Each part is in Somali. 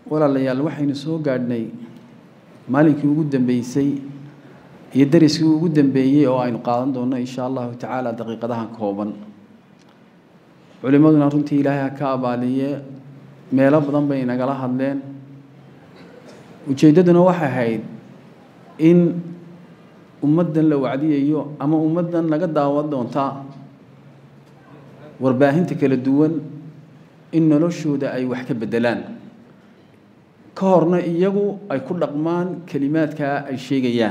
walaalayaal waxaynu soo gaadhnay maalinkii ugu dambeysay iyo dariskii ugu dambeeyey oo aynu qaadan doonno insha allahu tacaala daqiiqadahan kooban culimmaduna runtii ilaahay ha ka abaaliye meelo badan bay nagala hadleen ujeeddaduna waxay ahayd in ummaddan la wacdiyayo ama ummaddan laga daawan doontaa warbaahinta kala duwan in noloshooda ay wax ka beddelaan ka horna iyagu ay ku dhaqmaan kelimaadkaa ay sheegayaan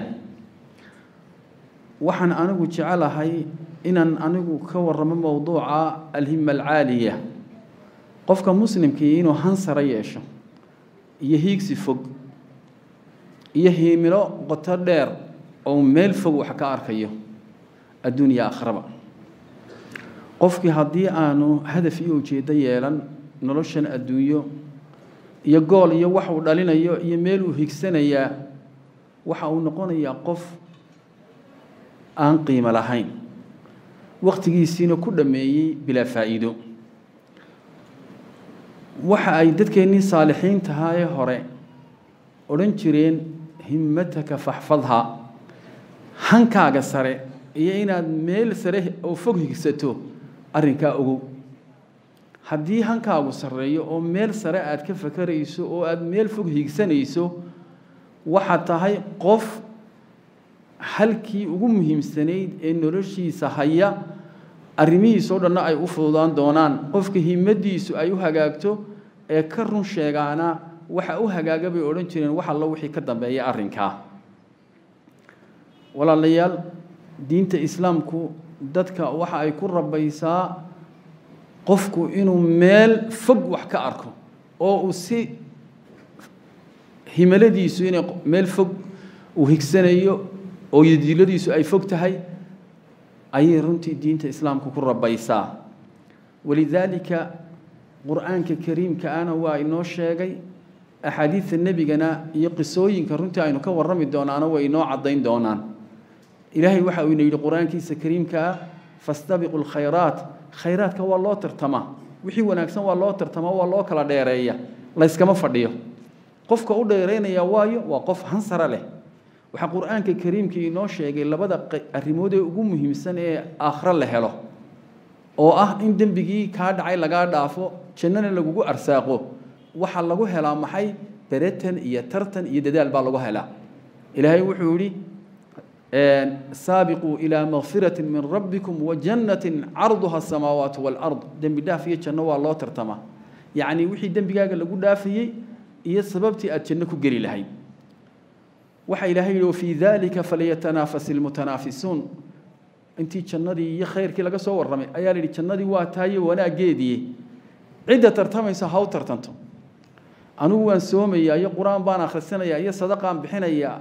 waxaan anigu jecelahay inaan anigu ka warramo mowduuca alhima alcaaliya qofka muslimkii inuu hansara yeesho iyo hiigsi fog iyo hiimilo qoto dheer oo meel fog wax ka arkayo adduunya akhraba qofkii haddii aanu hadaf iyo ujeeddo yeelan noloshan adduunyo iyo gool iyo wax uu dhalinayo iyo meel uu higsanayaa waxa uu noqonayaa qof aan qiimo lahayn wakhtigiisiina ku dhammeeyey bilaa faa'iido waxa ay dadkeennii saalixiin tahaye hore odhan jireen himmataka faxfadha hankaaga sare iyo inaad meel sare oo fog higsato arrinkaa ogow haddii hankaagu sarreeyo oo meel sare aad ka fakarayso oo aad meel fog higsanayso waxaad tahay qof halkii ugu muhiimsanayd ee noloshiisa haya arrimihiisoo dhanna ay u fududaan doonaan qofka himmaddiisu ay u hagaagto ee ka run sheegaana waxa u hagaaga bay odhan jireen wax allo wixii ka dambeeya arrinkaa walaalayaal diinta islaamku dadka waxa ay ku rabaysaa qofku inuu meel fog wax ka arko oo uu si himaladiisu inay meel fog uu higsanayo oo yadiiladiisu ay fog tahay ayay runtii diinta islaamku ku rabaysaa walidaalika qur-aanka kariimka ana waa inoo sheegay axaadiidta nebigana iyo qisooyinka runtii aynu ka warrami doonaana way inoo caddayn doonaan ilaahay waxa uu ina yidhi qur-aankiisa kariimkaa fastabiqu lkhayraat khayraadka waa loo tartamaa wixii wanaagsan waa loo tartamaa waa loo kala dheereeya layskama fadhiyo qofka u dheeraynaya waayo waa qof hansara leh waxaa qur-aanka kariimkii inoo sheegay labada arrimood ee ugu muhiimsan ee aakhro la helo oo ah in dembigii kaa dhacay lagaa dhaafo jannana lagugu arsaaqo waxaa lagu helaa maxay beretan iyo tartan iyo dadaal baa lagu helaa ilaahay wuxuu yidhi saabiquu ilaa makfirati min rabbikum wajannatin carduha asamaawaatu waalard dembi dhaaf iyo janno waa loo tartamaa yacnii wixii dembigaaga lagu dhaafayey iyo sababtii aad janno ku geli lahayd waxa ilaahay yidhi wafii dalika falyatanaafas ilmutanaafisuun intii jannadii iyo khayrkii laga soo warramay ayaa la yidhi jannadii waa taaye wanaaggeedii cidda tartamaysa ha u tartanto anigu waan soomayaa iyo qur-aan baan akhrisanayaa iyo sadaqaan bixinayaa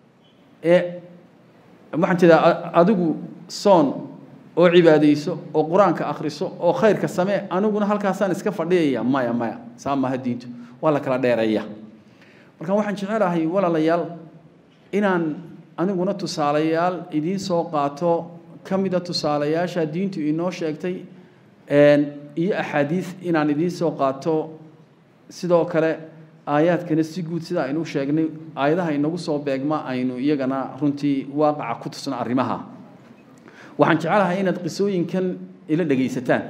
ee waxaan jeedaa adigu soon oo cibaadayso oo qur-aanka akhriso oo khayrka samee aniguna halkaasaan iska fadhiyaya maya maya saa maaha diintu waa la kala dheereeya marka waxaan jecelahay walaalayaal inaan aniguna tusaalayaal idiin soo qaato ka mida tusaalayaasha diintu inoo sheegtay iyo axaadiis inaan idiin soo qaato sidoo kale aayaadkana si guud sida aynu sheegnay aayadaha inagu soo beegma aynu iyagana runtii waaqaca ku tusno arrimaha waxaan jecelahay inaad qisooyinkan ila dhegaysataan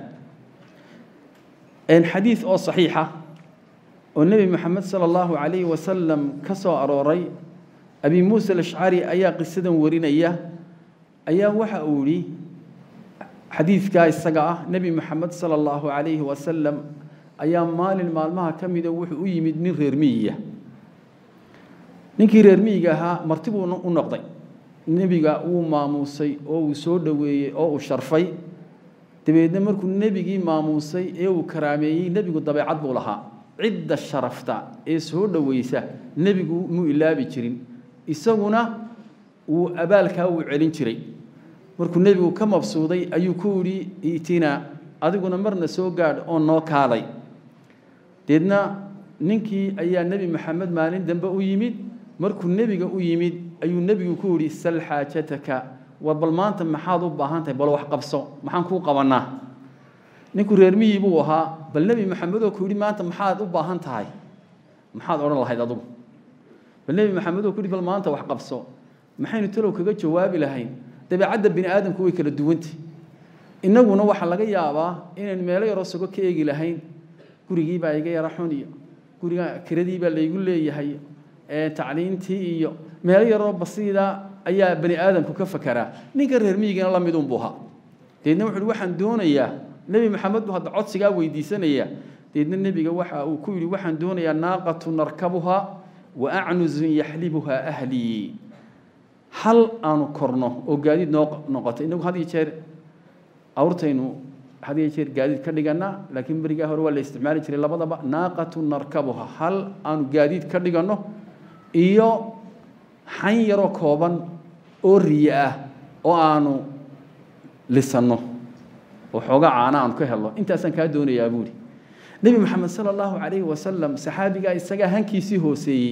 xadiid oo saxiixa oo nebi moxamed sala allahu calayhi wasalam ka soo arooray abi muusa alashcari ayaa qisadan warinaya ayaa waxa uu yidhi xadiidkaa isaga ah nebi moxamed sala allahu calayhi wasalam ayaa maalin maalmaha ka mida wuxuu u yimid nin reer miyiga ninkii reer miyiga ahaa marti buu u noqday nebiga wuu maamuusay oo uu soo dhoweeyey oo uu sharfay dabeedna markuu nebigii maamuusay ee uu karaameeyey nebigu dabeecad buu lahaa cidda sharafta ee soo dhoweysa nebigu muu ilaabi jirin isaguna wuu abaalkaa wuu celin jiray markuu nebigu ka mabsuuday ayuu ku yidhi itina adiguna marna soo gaadh oo noo kaalay deedna ninkii ayaa nebi maxamed maalin dambe u yimid markuu nebiga u yimid ayuu nebigu ku yidhi sal xaajataka war bal maanta maxaad u baahan tahay bal wax qabso maxaan kuu qabanaa ninku reer miyi buu ahaa bal nebi maxamed oo ku yidhi maanta maxaad u baahan tahay maxaad odhan lahayd adugu bal nebi maxamed oo ku yidhi bal maanta wax qabso maxaynu talow kaga jawaabi lahayn dabeecadda bini aadamku way kala duwantay innaguna waxaa laga yaabaa inayn meelo yaroo sugo ka eegi lahayn gurigiibaa iga yara xun iyo guriga kiradiibaa laygu leeyahay tacliintii iyo meelo yaroo basiida ayaa bani aadamku ka fakaraa ninka reer miyigana la midun buu ahaa deedna wuxu uhi waxaan doonayaa nebi maxamed buu hadda codsigaa weydiisanaya deedna nebiga waxa uu ku yidhi waxaan doonayaa naaqatu narkabuha wa acnuzun yaxlibuhaa ahlii hal aanu korno oo gaadiid noo noqoto inagu had iyo jeer awrtaynu had iyo jeer gaadiid ka dhiganaa laakiin berigaa hore waa la isticmaali jiray labadaba naaqatu narkabuha hal aanu gaadiid ka dhiganno iyo xan yaroo kooban oo riye ah oo aanu lisanno oo xooga caana aanu ka helno intaasaan kaa doonayaa buuri nebi maxamed sala allahu calayhi wasalam saxaabigaa isagaa hankiisii hooseeyey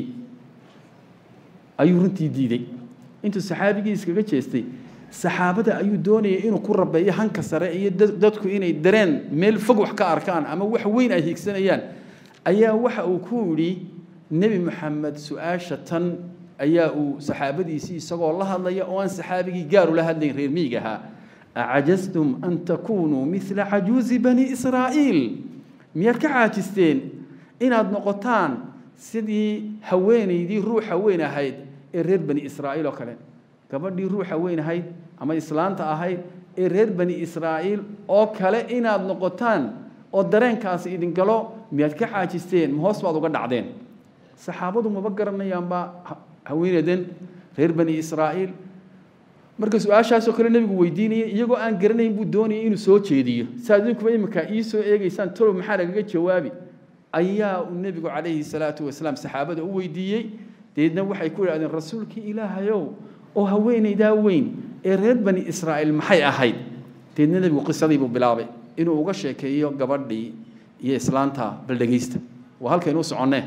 ayuu runtii diiday intuu saxaabigii iskaga jeestay saxaabada ayuu doonayay inuu ku rabeeyo hanka sare iyo dadku inay dareen meel fog wax ka arkaan ama wax weyn ay hiigsanayaan ayaa waxa uu ku yidhi nebi maxamed su-aasha tan ayaa uu saxaabadiisii isagoo la hadlaya oo aan saxaabigii gaar ula hadlayn reer miyiga ahaa acajastum an takunuu mila cajuuzi bani israa'iil miyaad ka caajisteen inaad noqotaan sidii haweenaydii ruuxa weyn ahayd ee reer bani israa'iil oo kale gabadhii ruuxa weyn ahayd ama islaanta ahayd ee reer bani israa'iil oo kale inaad noqotaan oo dareenkaasi idin galo miyaad ka caajisteen ma hoos baad uga dhacdeen saxaabadu maba garanayaanba haweenadan reer bani israa'iil marka su-aashaasoo kale nebigu weydiinayay iyagoo aan garanayn buu doonayay inuu soo jeediyo saaad idinkuba iminkaa ii soo eegaysaan tolow maxaa lagaga jawaabi ayaa uu nebigu calayhi salaatu wasalaam saxaabada u weydiiyey deedna waxay ku idhahdeen rasuulkii ilaahayow oo haweenaydaa weyn ee reer bani israa'iil maxay ahayd deedna nebigu qisadii buu bilaabay inuu uga sheekeeyo gabadhii iyo islaanta baldhegaysta waa halkaynu u soconnee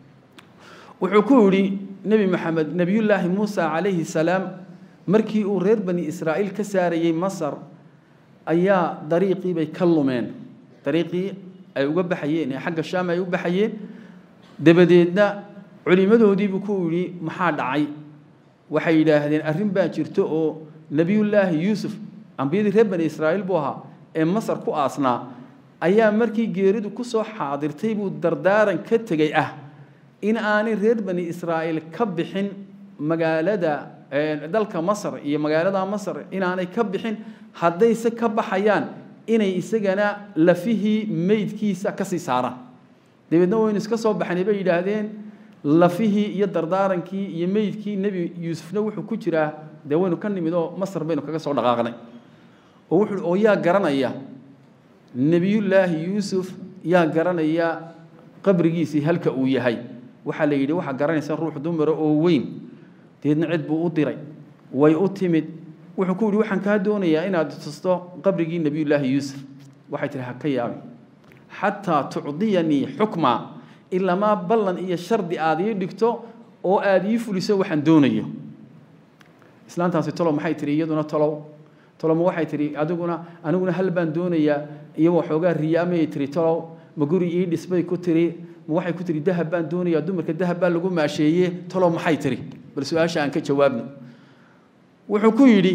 wuxuu ku yidhi nebi maxamed nebiyullaahi muusa calayhi salaam markii uu reer bani israa'iil ka saarayey masar ayaa dariiqii bay ka lumeen dariiqii ay uga baxayeen ee xagga shaam ay u baxayeen dabadeedna culimmadoodiibuu ku yidhi maxaa dhacay waxay yidhaahdeen arrin baa jirto oo nebiyullaahi yuusuf ambiyadii reer bani israa'iil buu ahaa ee masar ku aasnaa ayaa markii geeridu ku soo xaadirtay buu dardaaran ka tegey ah in aanay reer bani israa'iil ka bixin magaalada dalka masar iyo magaalada masar inaanay ka bixin haddayse ka baxayaan inay isagana lafihii meydkiisa ka sii saaraan dabeedna waynu iska soo baxnay bay yidhaahdeen lafihii iyo dardaarankii iyo meydkii nebi yuusufna wuxuu ku jiraa dee waynu ka nimid oo masar baynu kaga soo dhaqaaqnay oo wuxuu oo yaa garanaya nebiyullaahi yuusuf yaa garanaya qabrigiisii halka uu yahay waxaa la yidhi waxaa garanaysa ruux dumara oo weyn deedna cid buu u diray way u timid wuxuu ku yidhi waxaan kaa doonayaa inaad tusto qabrigii nebiyullaahi yuusuf waxay tihi ha ka yaabin xataa tucdiyanii xukma ilamaa ballan iyo shardi aad ii dhigto oo aad ii fuliso waxaan doonayo islaantaasi tolow maxay tihi iyaduna tolow tolowma waxay tihi adiguna aniguna hal baan doonayaa iyo waxoogaa riyaamayay tihi tolow ma guri ii dhisbay ku tiri ma waxay ku tihi dahab baan doonayaa dumarka dahab baa lagu maasheeye tolow maxay tihi bal su-aasha aan ka jawaabno wuxuu ku yidhi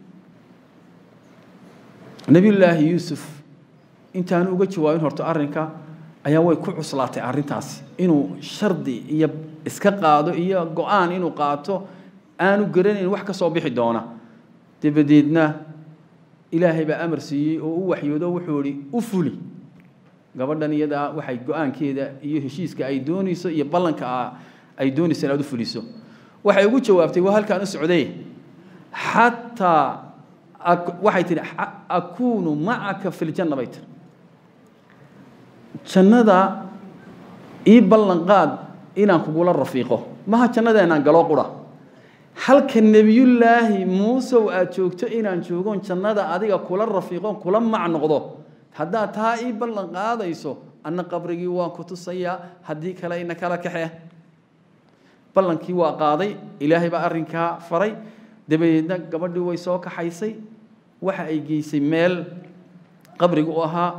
nebiyullaahi yuusuf intaanu uga jawaabin horto arrinka ayaa way ku cuslaatay arrintaasi inuu shardi iyo iska qaado iyo go-aan inuu qaato aanu garanayn wax ka soo bixi doona dabadeedna ilaahay baa amar siiyey oo u waxyoodo wuxuu ihi u fuli gabadhan iyadaa waxay go-aankeeda iyo heshiiska ay doonayso iyo ballanka ay doonayso inaad u fuliso waxay ugu jawaabtay waa halkaan u socday xataa waxay tihi akuunu macaka fi ljanna bay tiri jannada ii ballan qaad inaan kugula rafiiqo maha jannadeenaan galoo qura halka nebiyullaahi muusow aad joogto inaan joogoon jannada adiga kula rafiiqoon kula mac noqdo haddaad taa ii ballan qaadayso anna qabrigii waan ku tusayaa haddii kale ina kala kaxe ballankii waa qaaday ilaahay baa arrinkaa faray dabadeedna gabadhii way soo kaxaysay waxa ay geysay meel qabriga u ahaa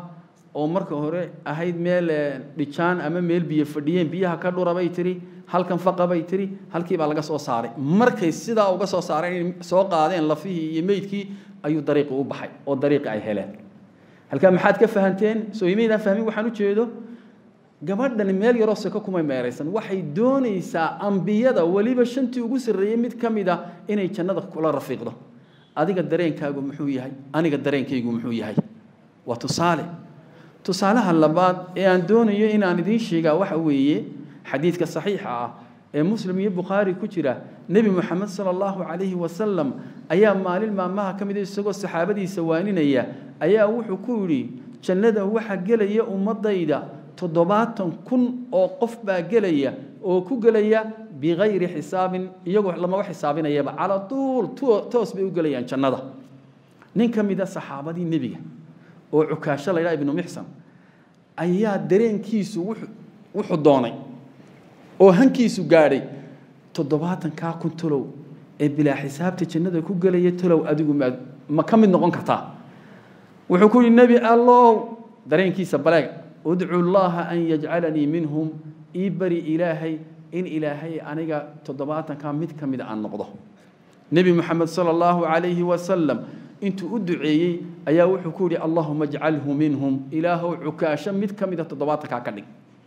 oo marka hore ahayd meel dhijaan ama meel biyo fadhiyeen biyaha ka dhura bay tiri halkan faqa bay tiri halkii baa laga soo saaray markay sidaa uga soo saareen inay soo qaadeen lafihii iyo meydkii ayuu dariiqi u baxay oo dariiqi ay heleen halkaa maxaad ka fahanteen soo imaydaan fahmin waxaan u jeedo gabadhani meel yaroo seko kumay meeraysan waxay doonaysaa ambiyada weliba shantii ugu sarreeyey mid ka mid ah inay jannada kula rafiiqdo adiga dareenkaagu muxuu yahay aniga dareenkaygu muxuu yahay waa tusaale tusaalaha labaad ee aan doonayo inaan idiin sheegaa waxa weeye xadiidka saxiixa ah ee muslim iyo bukhaari ku jira nebi moxamed sala allahu calayhi wasalam ayaa maalin maalmaha ka mida isagoo saxaabadiisa waaninaya ayaa wuxuu ku yidhi jannada waxa gelaya ummadayda toddobaatan kun oo qof baa gelaya oo ku gelaya bikayri xisaabin iyagoo lamaba xisaabinayaba calaa tuul toos bay u gelayaan jannada nin ka mida saxaabadii nebiga oo cukaasho la ydhaha ibnu mixsan ayaa dareenkiisu wuxuu doonay oo hankiisu gaadhay toddobaatankaa kun talow ee bilaa xisaabta jannada ku gelaya talow adigu ma ma ka mid noqon kartaa wuxuu ku yidhi nebi allow dareenkiisa baleeg udcu llaha an yajcalanii minhum ii bari ilaahay in ilaahay aniga toddobaatankaa mid ka mid aan noqdo nebi moxamed sala allahu calayhi wasalam intuu u duceeyey ayaa wuxuu ku yidhi allahuma ajcalhu minhum ilaahow cukaasho mid ka mida toddobaatankaa ka dhig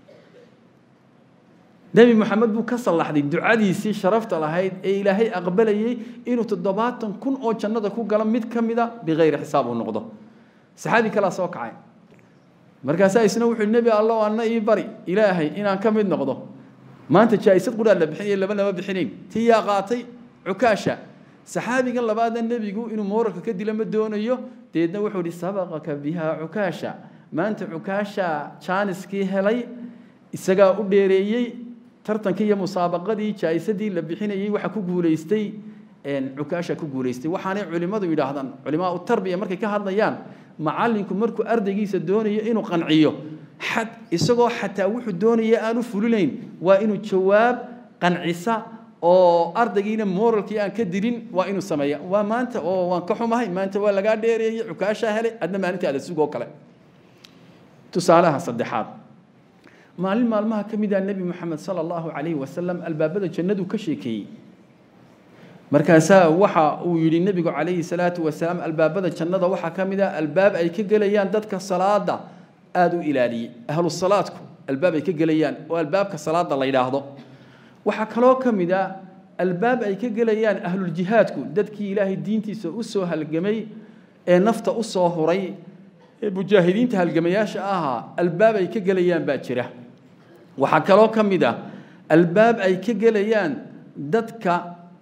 nebi moxamed buu ka sallaxday ducadiisii sharafta lahayd ee ilaahay aqbalayey inuu toddobaatan kun oo jannada ku galo mid ka mida bikayri xisaab uu noqdo saxaabi kalaa soo kacay markaasaa isna wuxuu nebi allow anna ii bari ilaahay inaan ka mid noqdo maanta jaa'isad qudhaa la bixinaya laba lama bixinayn tii yaa qaatay cukaasha saxaabigan labaadna nebigu inuu mooralka ka dilo ma doonayo deedna wuxuu ihi sabaqaka bihaa cukaasha maanta cukaasha jaaniskii helay isagaa u dheereeyey tartankii iyo musaabaqadii jaa'isadii la bixinayey waxa ku guulaystay cukaasha ku guulaystay waxaanay culimmadu yidhaahdaan culimaa u tarbiya markay ka hadlayaan macallinku markuu ardaygiisa doonayo inuu qanciyo xad isagoo xataa wuxuu doonaya aanu fulinayn waa inuu jawaab qancisa oo ardaygiina moralkii aan ka dilin waa inuu sameeya waa maanta oo waan ka xumahay maanta waa lagaa dheereeyey cukaashaa helay adna maalinta aada sugoo kale tusaalaha saddexaad maalin maalmaha ka mid ah nebi moxamed sala allahu calayhi wasalam albaabada jannadu ka sheekeeyey markaasaa waxa uu yidhi nebigu calayhi salaatu wasalaam albaabada jannada waxaa ka mid ah albaab ay ka gelayaan dadka salaada aada u ilaaliyey ahlu salaadku albaab ay ka gelayaan oo albaabka salaada la yidhaahdo waxaa kaloo ka mid ah albaab ay ka gelayaan ahluljihaadku dadkii ilaahay diintiisa u soo halgamay ee nafta u soo huray ee mujaahidiinta halgamayaasha ahaa albaab ay ka gelayaan baa jira waxaa kaloo ka mid ah albaab ay ka gelayaan dadka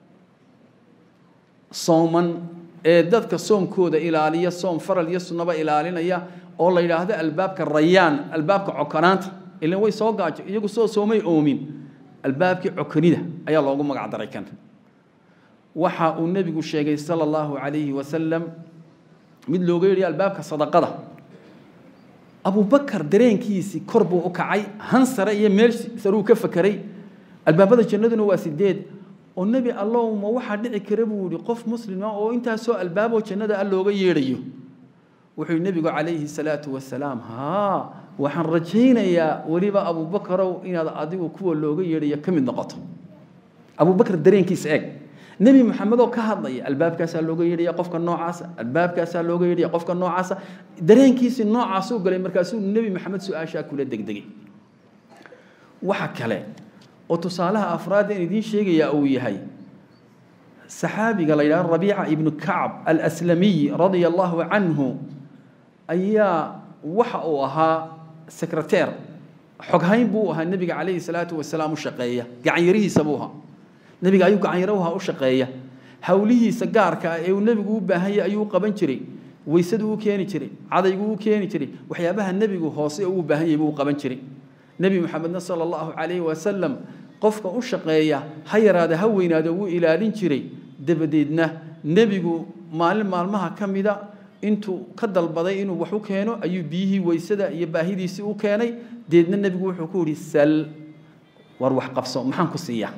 sooman ee dadka soomkooda ilaaliya soom faral iyo sunnaba ilaalinaya oo la yidhaahdo albaabka rayaan albaabka cokanaanta ilan way soo gaajo iyagu soo soomay oomin albaabkii cokonida ayaa loogu magac daray kan waxa uu nebigu sheegay sala allahu calayhi wasalam mid looga yidhi albaabka sadaqada abubakar dareenkiisii kor buu u kacay han sare iyo meel saruu ka fakeray albaabada jannaduna waa sideed oo nebi allow ma waxaa dhici kara buu yihi qof muslima oo intaasoo albaaboo jannada a looga yeedhayo wuxuu yihi nebigu calayhi salaatu wasalaam haa waxaan rajaynayaa weliba abubakarow inaad adigu kuwa looga yeedhayo ka mid noqoto abubakar dareenkiisa eeg nebi maxamed oo ka hadlaya albaabkaasaa looga yeedhaya qofka noocaasa albaabkaasaa looga yeedhaya qofka noocaasa dareenkiisii noocaasuu galay markaasuu nebi maxamed su-aashaa kula degdegay waxa kale oo tusaalaha afraad in idiin sheegayaa uu yahay saxaabiga la yidhahdo rabiica ibnu kacb alaslamiy radia allahu canhu ayaa waxa uu ahaa secreteer xoghayn buu ahaa nebiga calayhi salaatu wasalaam u shaqeeya gacanyarihiisa buu ahaa nebiga ayuu gacanyaraha u shaqeeya howlihiisa gaarka ah ee uu nebigu u baahanya ayuu u qaban jiray weysadu u keeni jiray cadaygu u keeni jiray waxyaabaha nebigu hoose uu baahan yahay buu u qaban jiray nebi maxamedna sala allahu calayhi wasalam qofka u shaqeeya ha yaraada ha weynaada wuu ilaalin jiray dabadeedna nebigu maalin maalmaha ka mida intuu ka dalbaday inuu wax u keeno ayuu biyihii weysada iyo baahidiisii u keenay deedna nebigu wuxuu ku yidhi sal war wax qabso maxaan ku siiyaa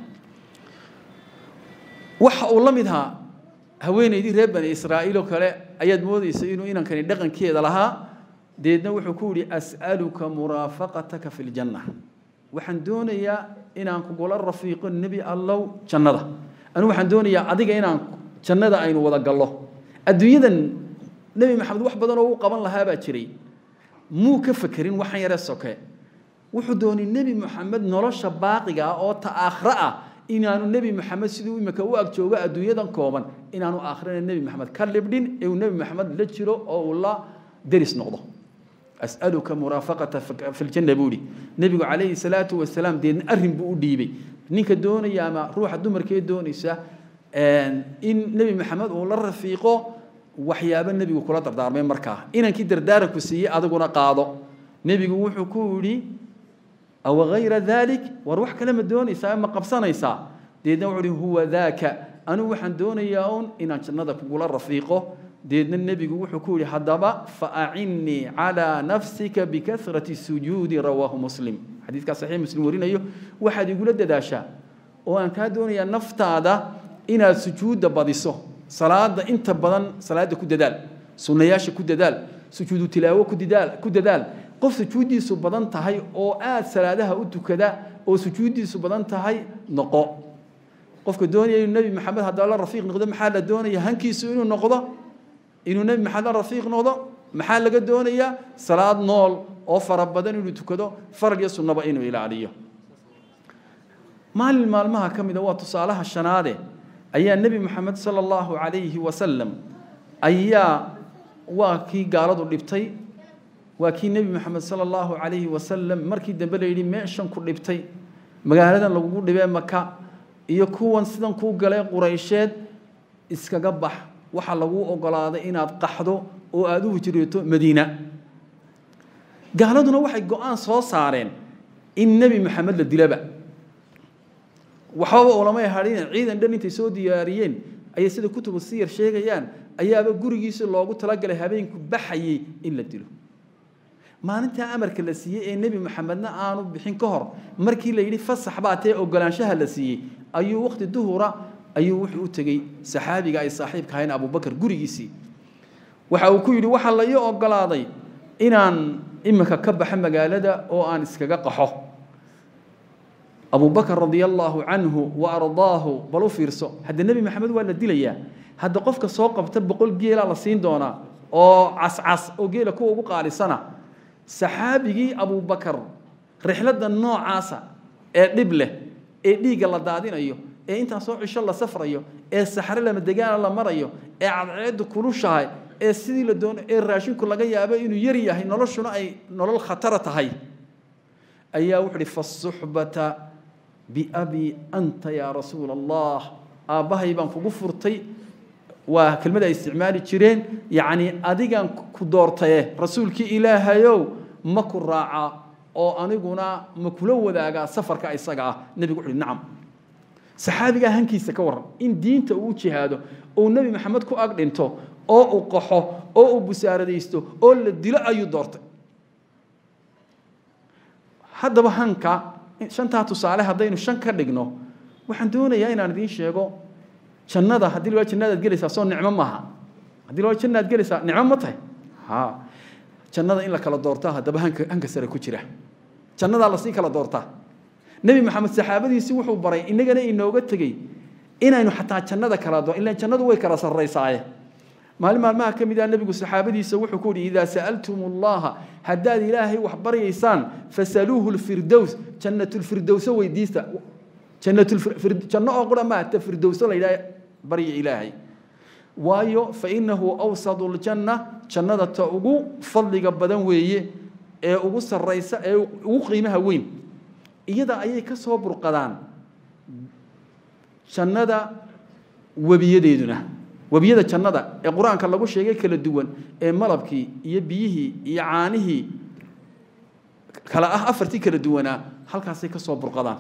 waxa uu la mid ahaa haweenaydii reer bani israa'iil oo kale ayaad moodaysa inuu inankani dhaqankeeda lahaa deedna wuxuu ku yidhi as'aluka muraafaqataka fi ljanna waxaan doonayaa inaan kugula rafiiqo nebi allow jannada anigu waxaan doonayaa adiga inaan jannada aynu wada gallo adduunyadan nebi maxamed wax badan oo u qaban lahaa baa jiray muu ka fekerin waxan yare soke wuxuu doonay nebi moxamed nolosha baaqiga ah oo ta aakhre ah inaanu nebi moxamed siduu imika u ag joogo adduunyadan kooban inaanu aakhirana nebi moxamed ka libdhin ee uu nebi moxamed la jiro oo uu la deris noqdo as'aluka muraafaqata fi ljanna buu yidhi nebigu calayhi salaatu wasalaam deedna arrin buu u dhiibay ninka doonaya ama ruuxa dumarkee doonaysa in nebi maxamed uu la rafiiqo waxyaabo nebigu kula dardaarmay markaa inankii dardaaranku siiyey adiguna qaado nebigu wuxuu ku yidhi aw hayra dalik war wax kale ma doonaysaa ma qabsanaysaa deedna wuxuu ihi huwa daaka anigu waxaan doonayaa un inaan jannada kugula rafiiqo deedna nebigu wuxuu ku yidhi haddaba faacinnii calaa nafsika bikasrati sujuudi rawaahu muslim xadiidkaa saxiix muslim warinayo waxaad igula dadaashaa oo aan kaa doonayaa naftaada inaad sujuudda badiso salaada inta badan salaada ku dadaal sunnayaasha ku dadaal sujuudu tilaawo ku dadaal ku dadaal qof sujuuddiisu badan tahay oo aad salaadaha u tukada oo sujuuddiisu badan tahay noqo qofka doonaya inuu nebi maxamed haddaba la rafiiq noqdo maxaa la doonaya hankiisu inuu noqdo inuu nebi maxamed la rafiiq noqdo maxaa laga doonayaa salaad nool oo fara badan inuu tukado farag iyo sunnaba inuu ilaaliyo maalin maalmaha ka mida waa tusaalaha shanaade ayaa nebi moxamed sala allahu calayhi wasalam ayaa waa kii gaaladu dhibtay waa kii nebi moxamed sala allahu calayhi wasalam markii dambe la yidhi meeshan ku dhibtay magaaladan lagugu dhibee maka iyo kuwan sidan kuu galee quraysheed iskaga bax waxaa laguu ogolaaday inaad qaxdo oo aada u hijrooto madiina gaaladuna waxay go-aan soo saareen in nebi moxamed la dilaba waxbaba ulamay hadhin ciidan dhan intay soo diyaariyeen ayay sida kutubu siyar sheegayaan ayaaba gurigiisa loogu talagalay habeenku baxayey in la dilo maalintaa amarka la siiyey ee nebi moxamedna aanu bixin ka hor markii la yidhi fasax baa tee ogolaanshaha la siiyey ayuu waqti duhura ayuu wuxuu u tegey saxaabiga ay saaxiibka ahayn abubakar gurigiisii waxa uu ku yidhi waxaa la ii ogolaaday inaan imika ka baxo magaalada oo aan iskaga qaxo abubakar radia allaahu canhu wa ardaahu bal u fiirso hadda nebi maxamed waa la dilayaa hadda qofka soo qabta boqol geelaa la siin doonaa oo cascas oo geela kuwa ugu qaalisana saxaabigii abubakar rixladda noocaasa ee dhib leh ee dhiigga la daadinayo ee intaan soo cisho la safrayo ee saxre lama degaana la marayo ee cadceeddu kulushahay ee sidii la doono ee raashinku laga yaabo inuu yar yahay noloshuna ay nolol khatara tahay ayaa wuxuu ihi fasuxbata biabi anta yaa rasuula allah aabbahay baan kugu furtay waa kelmad ay isticmaali jireen yacni adigaan ku doortaye rasuulkii ilaahayow ma ku raacaa oo aniguna ma kula wadaagaa safarka isaga ah nebigu wuxu uhi nacam saxaabigaa hankiisa ka warran in diinta uu jihaado ou nebi maxamed ku ag dhinto oo uu qaxo oo uu busaaradaysto oo la dilo ayuu doortay haddaba hanka shantaa tusaale haddaynu shan ka dhigno waxaan doonayaa inaan idiin sheego jannada haddii loo jannadaad gelaysaa soo nicmo maaha haddii loo jannaad gelaysaa nicmo ma tahay ha jannada in la kala doortaa haddaba hanka hanka sare ku jira jannadaa lasii kala doortaa nebi maxamed saxaabadiisii wuxuu baray inagana inooga tegey inaynu xataa jannada kala doo ilaan jannadu way kala sarraysaaye maalin maalmaha ka mid ah nebigu saxaabadiisa wuxuu ku yidhi idaa sa'altum allaha haddaad ilaahay wax baryaysaan fasaluuhu lfirdows jannatulfirdowso weydiista janno oo qura maa ta firdowso la yidhaha barya ilaahay waayo fa innahu awsadu ljanna jannada ta ugu fadliga badan weeye ee ugu sarraysa ee ugu qiimaha weyn iyada ayay ka soo burqadaan jannada webiyadeeduna webiyada jannada ee qur-aanka lagu sheegay kala duwan ee malabkii iyo biyihii iyo caanihii kala ah afartii kala duwanaa halkaasay ka soo burqadaan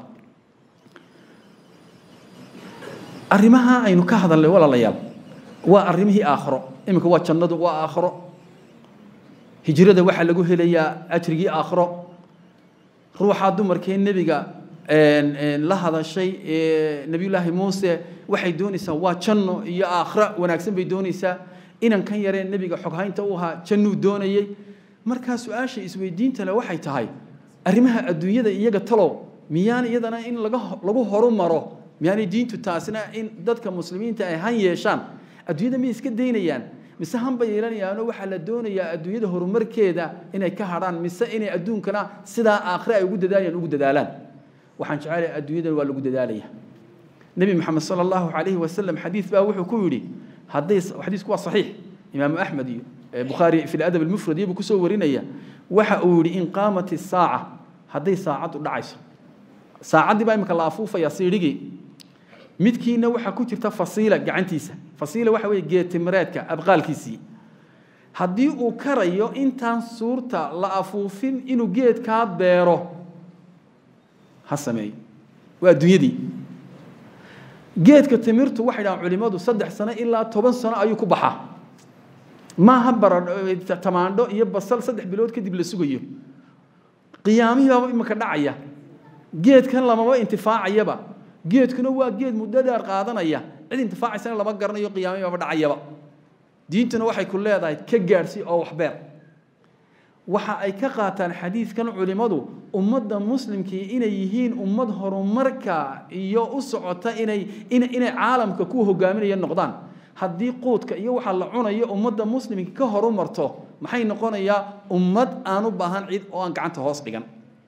arrimaha aynu ka hadalnay walaalayaal waa arrimihii aakhiro iminka waa jannadu waa aakhiro hijrada waxaa lagu helayaa ajrigii aakhiro ruuxaa dumarkee nebiga la hadashay nebiyullaahi muuse waxay doonaysaa waa janno iyo aakhira wanaagsan bay doonaysaa inankan yaree nebiga xoghaynta u ahaa jannuu doonayey markaa su-aasha isweydiinta le waxay tahay arrimaha adduunyada iyaga talow miyaan iyadana in laga lagu horumaro miyaanay diintu taasina in dadka muslimiinta ay han yeeshaan adduunyada miyay iska daynayaan mise hanba yeelanayaanoo waxaa la doonayaa adduunyada horumarkeeda inay ka hadhaan mise inay adduunkana sidaa aakhire ay ugu dadaalayaan ugu dadaalaan waxaan jecelahay adduunyadan waa lagu dadaalaya nebi maxamed sala allahu calayhi wasalam xadiis baa wuxuu ku yidhi hadday xadiisku waa saxiix imaamu axmed iyo bukhaari fi ladab almufrad iyabuu kusoo warinaya waxa uu yidhi in qaamat isaaca hadday saacaddu dhacayso saacaddii baa imika la afuufaya siidhigii midkiina waxaa ku jirta fasiila gacantiisa fasiila waxa weeye geetimireedka abqaalkiisii haddii uu karayo intaan suurta la afuufin inuu geedkaa beero ha sameeyo waa adduunyadii geedka timirtu waxay dhahaan culimmadu saddex sano ilaa toban sano ayuu ku baxaa maaha baradho tamaandho iyo basal saddex bilood kadib la sugayo qiyaamihii baaba imika dhacaya geedkan lamaba intifaacayaba geedkuna waa geed muddo dheer qaadanaya cid intifaacaysana lama garanayo qiyaamihii baaba dhacayaba diintuna waxay ku leedahay ka gaadhsi oo waxbeer waxa ay ka qaataan xadiidkan culimmadu ummadda muslimkii inay yihiin ummad horumarka iyo u socota inay inay caalamka ku hogaaminaya noqdaan haddii quudka iyo waxa la cunayo ummadda muslimka ka horumarto maxay noqonayaa ummad aan u baahan cid oo aan gacanta hoos dhigan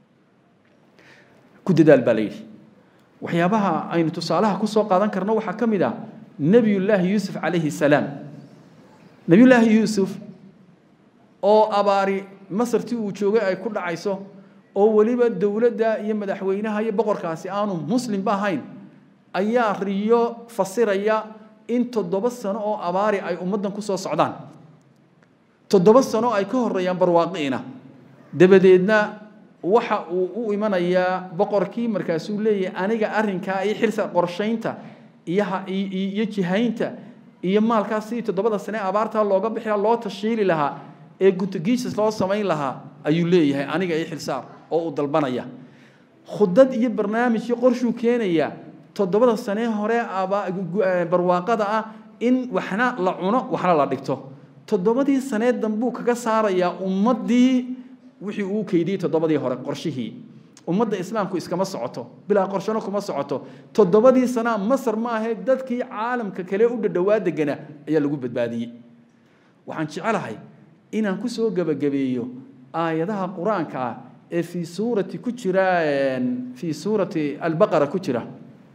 ku dadaal baa la yidhi waxyaabaha aynu tusaalaha ku soo qaadan karno waxaa ka mid ah nebiyullaahi yuusuf calayhi salaam nebiyullaahi yuusuf oo abaari masartii uu joogay ay ku dhacayso oo weliba dowladda iyo madaxweynaha iyo boqorkaasi aanu muslimba ahayn ayaa riyo fasiraya in toddoba sano oo abaari ay ummaddan ku soo socdaan toddoba sano ay ka horreeyaan barwaaqi'ina dabadeedna waxa uu u imanayaa boqorkii markaasuu leeyahay aniga arrinkaa iyo xilsa qorshaynta iyo iyo jihaynta iyo maalkaas sidii toddobada sane abaartaa looga bixi lahaa loo tashiili lahaa ee guntagiisas loo samayn lahaa ayuu leeyahay aniga iyo xilsaar oo uu dalbanaya khudad iyo barnaamij iyo qorshuu keenaya toddobada sane hore barwaaqada ah in waxna la cuno waxna la dhigto toddobadii sanee dambuu kaga saarayaa ummaddii wixii uu keydiyey toddobadii hore qorshihii ummadda islaamku iskama socoto bilaa qorshano kuma socoto toddobadii sanaa masar ma ahee dadkii caalamka kale u dhadhowaa degana ayaa lagu badbaadiyey waxaan jecelahay inaan ku soo gebagabeeyo aayadaha qur-aanka ah ee fii suurati ku jira fii suurati albaqara ku jira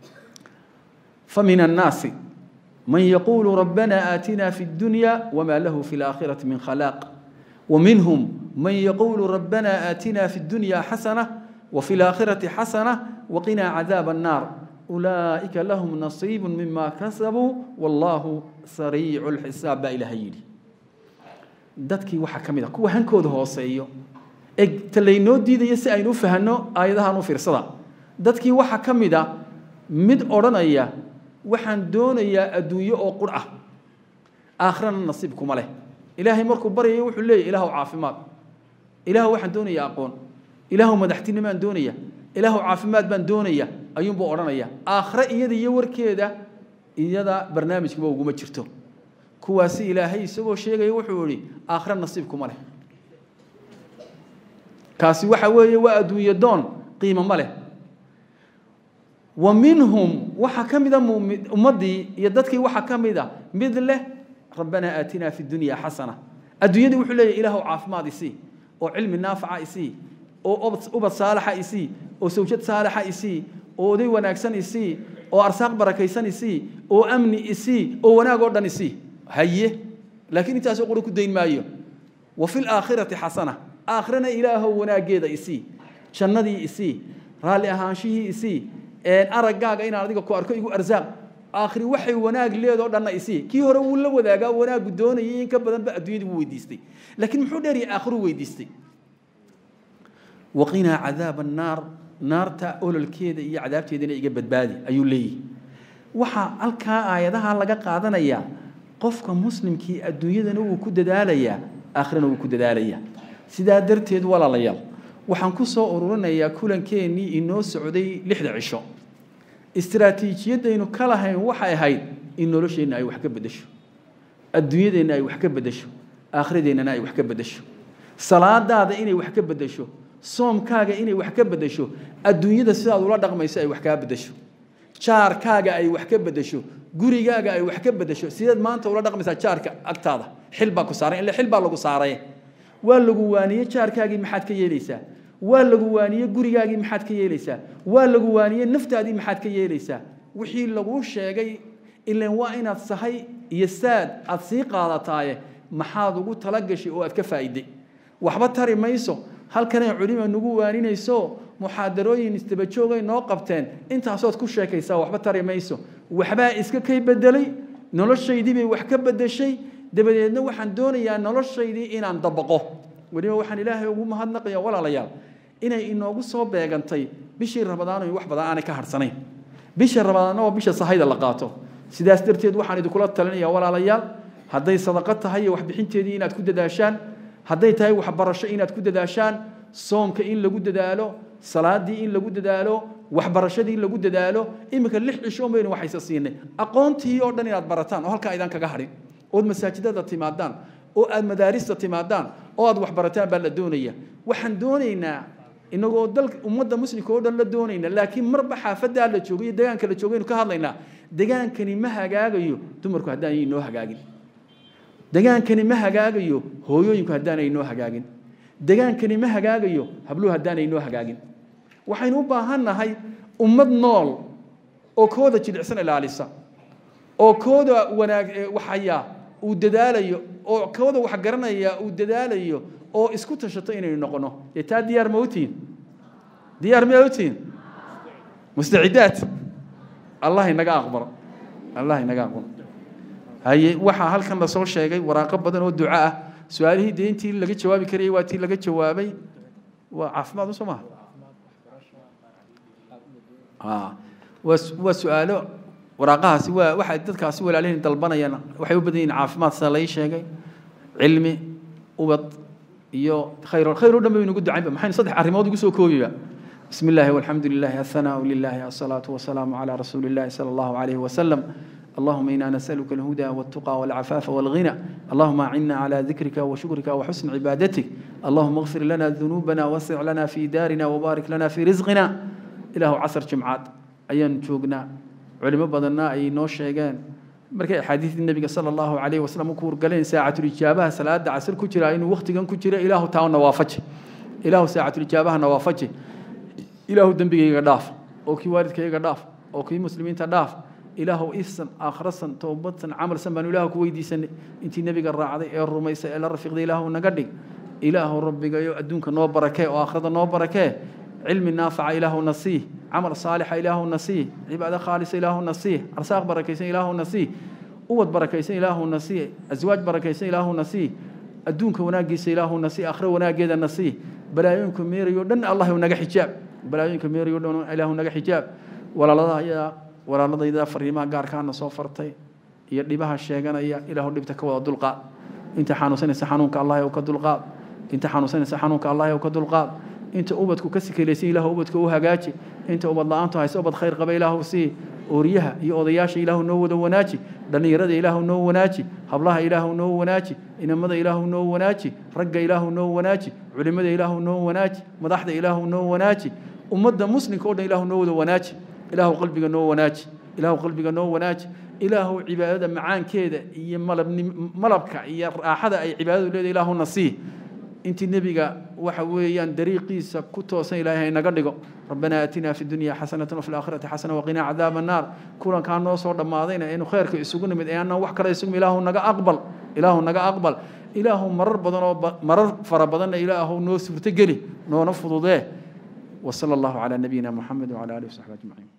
فمن الناس من يقول ربنا آتنا في الدنيا وما له في الآخرة من خلاق ومنهم من يقول ربنا آتنا في الدنيا حسنة وفي الآخرة حسنة وقنا عذاب النار أولئك لهم نصيب مما كسبوا والله سريع الحساب إلى هيلي dadkii waxaa ka mid ah kuwa hankooda hooseeyo ee talaynoo diidaya si aynu u fahanno aayadahan u fiirsada dadkii waxaa ka mid a mid odhanaya waxaan doonayaa adduunyo oo qur ah aakhirana nasiib kuma leh ilaahay markuu baryayo wuxuu leeyahy ilaahu caafimaad ilaahu waxaan doonayaa aqoon ilaahu madaxtinimaan doonaya ilaahu caafimaad baan doonaya ayuunbuu odhanaya aakhire iyada iyo warkeeda iyada barnaamijkaba uguma jirto kuwaasi ilaahay isagoo sheegaya wuxuu ihi aakhire nasiib kuma leh kaasi waxa weeye waa adduunyo doon qiimo ma leh ومنهم waxa kamida ummadii iyo dadkii waxa kamida mid leh rabbana aatina fi dunya hasana adduunyada wuxuu leeyahay ilaahu caafimaad isi oo cilmi naafica isi oo ubad saalaxa isi oo sawjad saalaxa isi oo oday wanaagsan isi oo arsaaq barakaysan isi oo amni isi oo wanaag oo dhan isi haye laakiin intaas qori ku deyn maayo wa fil aakhirati hasana aakhirana ilaahu wanaageeda isi jannadii isi raali ahaanshihii isi araggaaga inaan adiga ku arko igu arsaaq aakhiri waxay wanaag leedoo dhanna isii kii hore wuu la wadaagaa wanaagu doonayay in ka badanba adduunyadii wuu weydiistay laakiin muxuu dheeriyay aakhiru weydiistay waqinaa cadaaba annaar naarta ololkeeda iyo cadaabteedana iga badbaadi ayuu leeyahy waxaa halkaa aayadaha laga qaadanayaa qofka muslimkii adduunyadana wuu ku dadaalayaa aakhirana wuu ku dadaalayaa sidaa darteed walaalayaal waxaan ku soo ururinayaa kulankeenii inoo socday lixda cisho istiraatiijiyadaynu ka lahayn waxay ahayd in nolosheenna ay wax ka beddesho adduunyadeenna ay wax ka beddesho aakhiradeennana ay wax ka beddesho salaadaada inay wax ka beddesho soomkaaga inay wax ka beddesho adduunyada sidaad ula dhaqmayso ay wax kaa beddesho jaarkaaga ay wax ka beddesho gurigaaga ay wax ka beddesho sideed maanta ula dhaqmaysaa jaarka agtaada xil baa ku saaran ille xil baa lagu saaray waa lagu waaniyey jaarkaagii maxaad ka yeelaysaa waa lagu waaniyey gurigaagii maxaad ka yeelaysaa waa lagu waaniyey naftaadii maxaad ka yeelaysaa wixii laguu sheegay ilan waa inaad sahay iyo saad aad sii qaadataaye maxaad ugu talagashay oo aad ka faa'iday waxba tari mayso halkanay culima nagu waaninayso muxaadarooyin isdabajoogay noo qabteen intaasood ku sheekaysaa waxba tari mayso waxbaa iska kay bedelay noloshaydii bay wax ka bedeshay dabadeedna waxaan doonayaa noloshaydii inaan dabaqo weliba waxaan ilaahay ugu mahadnaqaya walaalayaal inay inoogu soo beegantay bishii rabadaan wax badan aanay ka harhsanayn bisha rabadaanna waa bisha sahayda la qaato sidaas darteed waxaan idinkula talinayaa walaalayaal hadday sadaqo tahay iyo waxbixinteedii inaad ku dadaashaan hadday tahay waxbarasho inaad ku dadaashaan soomka in lagu dadaalo salaadii in lagu dadaalo waxbarashadii in lagu dadaalo iminka lix cishoon baynu waxayse siinay aqoontii oo dhan inaad barataan oo halkaa idaan kaga hadhin ood masaajidada timaadaan oo aad madaarista timaadaan oo aad waxbarataan baa la doonaya waxaan doonaynaa inagoo dal ummadda muslimka oo dhan la doonayna laakiin marba xaafadaa la joogo iyo degaanka la joogaynu ka hadlaynaa degaankani ma hagaagayo dumarku haddaanay inoo hagaagin degaankani ma hagaagayo hooyooyinku haddaanay inoo hagaagin degaankani ma hagaagayo habluhu haddaanay inoo hagaagin waxaynu u baahan nahay ummad nool oo kooda jilicsan ilaalisa oo kooda wanaag waxaya uu dadaalayo oo kooda wax garanaya uu dadaalayo oo isku tashato inaynu noqono dee taa diyaar ma utiin diyaar ma utiin mustacidaad allah inaga aqbalo allah inaga aqbalo haye waxaa halkan lasoo sheegay waraaqo badan oo duco ah su-aalihii dee intii laga jawaabi karayay waa tii laga jawaabay waa caafimaad soo maha waa su-aalo waraaqahaasi waa waxay dadkaasi walaalihin dalbanayaan waxay u badan yihiin caafimaad sida lai sheegay cilmi ubad iyo khayr khayr oo dhan baynu ugu ducaynba maxaynu saddex arrimood ugu soo koobiba بسم الله والحمد لله الثناء لله الصلاة والسلام على رسول الله صلى الله عليه وسلم اللهم إنا نسألك الهدى والتقى والعفاف والغنى اللهم أعنا على ذكرك وشكرك وحسن عبادتك اللهم اغفر لنا ذنوبنا وسع لنا في دارنا وبارك لنا في رزقنا إله عصر جمعات أيان جوجنا علماء بدنا أي نوش شيئان markay axaadiistii nabiga sala allahu calayhi wasalam ku wargaleen saacatulijaabaha salaada casir ku jira inuu wakhtigan ku jira ilaahu taa nawaafaji ilaahu saacatulijaabaha nawaafaji ilaahu dembigayga dhaaf oo kii waalidkayga dhaaf oo kii muslimiinta dhaaf ilaahu ifsan aakhrasan toobadsan camalsan baanu ilaahu ku weydiisanay intii nebiga raacday ee rumaysay ee la rafiiqday ilaahu naga dhig ilaahu rabbigayo adduunka noo barakee oo aakhirada noo barakee cilmi naafaca ilaahu nasiih camal saalixa ilaahu nasiih cibaado khaalisa ilaahu nasiih arsaaq barakaysan ilaahu nasiih uwad barakaysan ilaahu nasiih aswaaj barakaysan ilaahu nasiih adduunka wanaagiisa ilaahu nasiih aakhiro wanaageeda nasiih balaayooyinka meerayo dhan allah naga xijaab balaayooyinka meerayo dhan ilaahu naga xijaab walaalada ayaa walaaladayda fariimaha gaarkaana soo fartay iyo dhibaha sheeganaya ilaahu dhibta ka wada dulqaad inta xanuunsanaysa xanuunka allah ka dulqaad inta xanuunsanaysa xanuunka allah ka dulqaad inta ubadku ka sikelaysan ilaahu ubadka u hagaaji inta ubad la-aantu hayso ubad khayr qaba ilaahu sii ooriyaha iyo odayaasha ilaahu noo wada wanaaji dhallinyarada ilaahu noo wanaaji hablaha ilaahu noo wanaaji inamada ilaahu noo wanaaji ragga ilaahu noo wanaaji culimada ilaahu noo wanaaji madaxda ilaahu noo wanaaji ummadda muslimka o dhan ilaahu noo wada wanaaji ilaahu qalbiga noo wanaaji ilaahu qalbiga noo wanaaji ilaahu cibaadada macaankeeda iyo malabka iyo raaxada ay cibaadadu leedahay ilaahu nasii intii nebiga waxa weeyaan dariiqiisa ku toosan ilaahay inaga dhigo rabbanaa aatinaa fi dunya xasanatan wafi laakhirati xasana waqinaa cadaaba annaar kulankaa noo soo dhammaadayna aynu khayrka isugu nimid ee annaan wax kale isugu ilaahu naga aqbal ilaahu naga aqbal ilaahu marar badan oo marar fara badanna ilaahu noo suurtogeli noona fududee وصلى الله على نبينا محمد وعلى اله وصحبه اجمعين